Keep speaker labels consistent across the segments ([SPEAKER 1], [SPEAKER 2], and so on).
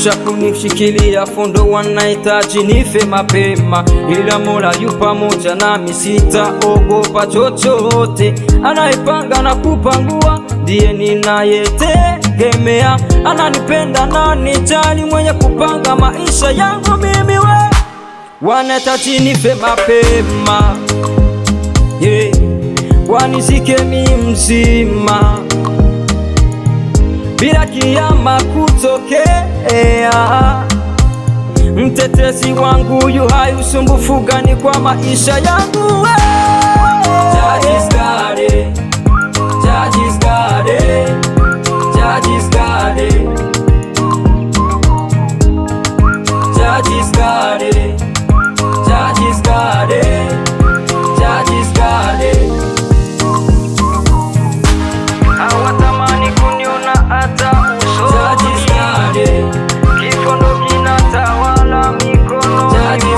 [SPEAKER 1] kisha kunishikilia fundo, wanahitaji nife mapema, ila Mola yu pamoja nami, sitaogopa chochote. Anayepanga na kupangua ndiye ninayetegemea, ananipenda na nijali, mwenye kupanga maisha yangu mimi we wanahitaji nife mapema yeah. Wanizike mi mzima bila kiama kutokea. Mtetezi wangu yu hai, usumbufu gani kwa maisha yangu we? Judge's got it. Judge's got it. Judge's got it. Judge's got it. Judge's got it. Judge's got it. Hawatamani kuniona hata usoni. Kifo ndo kinatawala mikono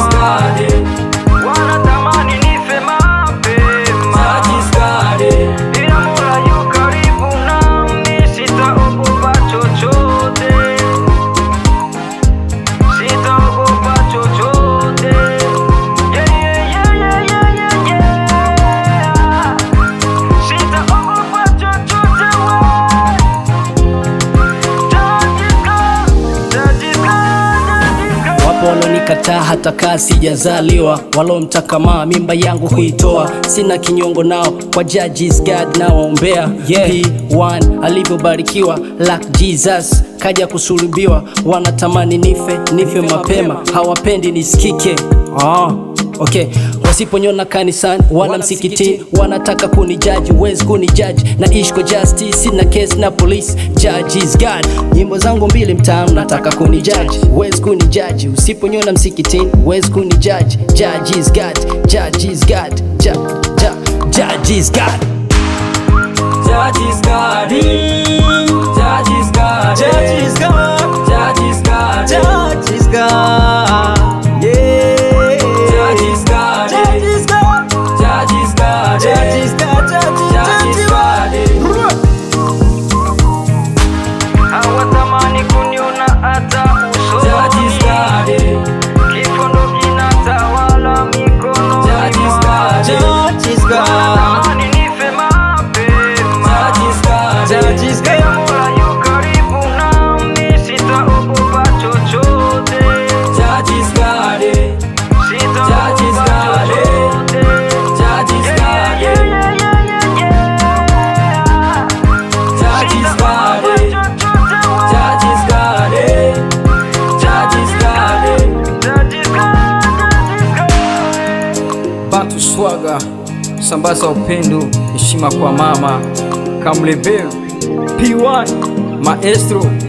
[SPEAKER 1] wanatamani nife mapema, ila Mola yu karibu nami, sitaogopa chochote, sitaogopa chochote. Yeah, yeah, yeah, yeah, yeah, yeah, yeah. Sitaogopa chochote we. Tajika, tajika, tajika.
[SPEAKER 2] Wapo walonikataa hata kaa sijazaliwa, walomtakamaa mimba yangu kuitoa. Sina kinyongo nao, kwa judges God nawaombea. Yeah. P1 alivyobarikiwa like Jesus kaja kusulubiwa, wanatamani nife nife mapema, hawapendi nisikike. Ah. Okay, wasiponyona kanisani wala msikitini, wanataka kunijaji, huwezi kunijaji. Naishi kwa justice, sina case na police. Judge is God, nyimbo zangu mbili mtaani, nataka kunijaji, huwezi kunijaji. Usiponyona msikitini, huwezi kunijaji. Judge is God, judge is God, ju, ju, judge is God.
[SPEAKER 1] Judge's got it. Judge's got it.
[SPEAKER 3] Judge's got-
[SPEAKER 1] Judge's got it.
[SPEAKER 3] Judge's got, yeah.
[SPEAKER 1] Judge's got it.
[SPEAKER 3] Judge's got,
[SPEAKER 1] Judge's got it.
[SPEAKER 3] Judge's got, Judge's-
[SPEAKER 1] Judge's got it. Hawatamani kuniona hata usoni. Judge's got it. Kifo ndo kinatawala mikono
[SPEAKER 3] Judge's got, Judge's got,
[SPEAKER 1] Wanatamani nife mapema. Judge's got it.
[SPEAKER 3] Judge's got-
[SPEAKER 1] Ila Mola yu karibu nami, sitaogopa chochote. Judge's got it. Judge's got it. Judge's got it. Judge's got it. Judge's got it. Judge's got it. Bantu Swaga, sambaza upendo, heshima kwa mama Kamlebel P1 Maestro